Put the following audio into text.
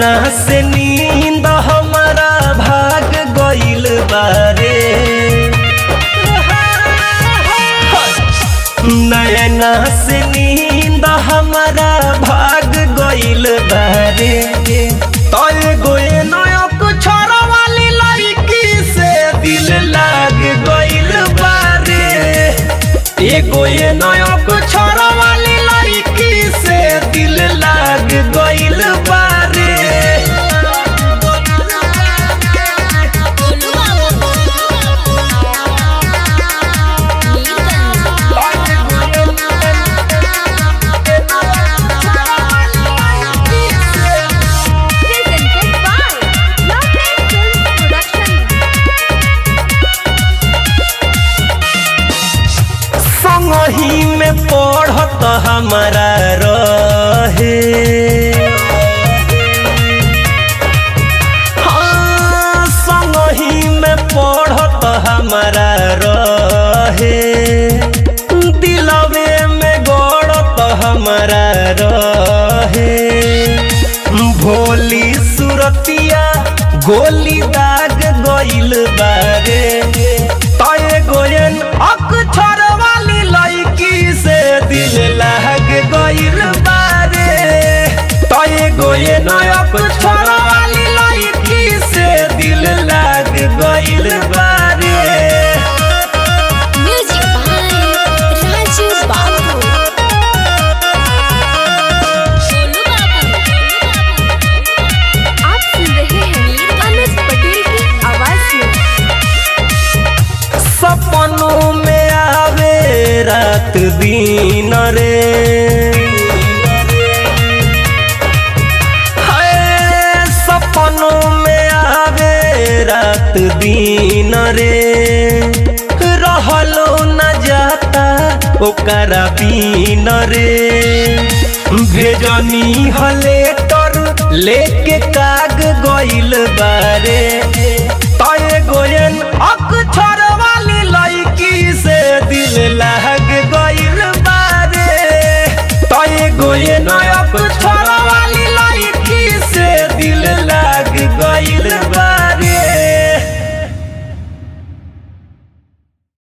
नैना से नींद हमारा भाग गइल बारे नैना से नींद हमारा भाग गइल बारे तय गोए नयक छोरा वाली लड़की से दिल लाग गइल बारे एगो ये नयक छोरा वाली लड़की से दिल लाग गइल बारे गोलू बाबू Presented by Lovely Films Production. संगही में पढ़त हमारा रहे हाँ, संगही में पढ़त हमारा रहे दिलवे में गड़त हमारा रहे भोली सुरतिया गोली दाग गइल बारे तय गोयन अक्षर वाली लड़की से दिल लाग गइल बारे तय गोयन अक्षर वाली लड़की से दिल लाग गइल बारे म्यूजिक बाय राजू बाबू गोलू बाबू आप सुन रहे हैं अमित पटेल की आवाज में सपनों में आवे रात दिन रे हाय, सपनों में आवे रात दिन रे रहलो न जाता ओकरा बीन रे भेजनी हले तर लेके काग गइल बारे तय गोयन अक्षर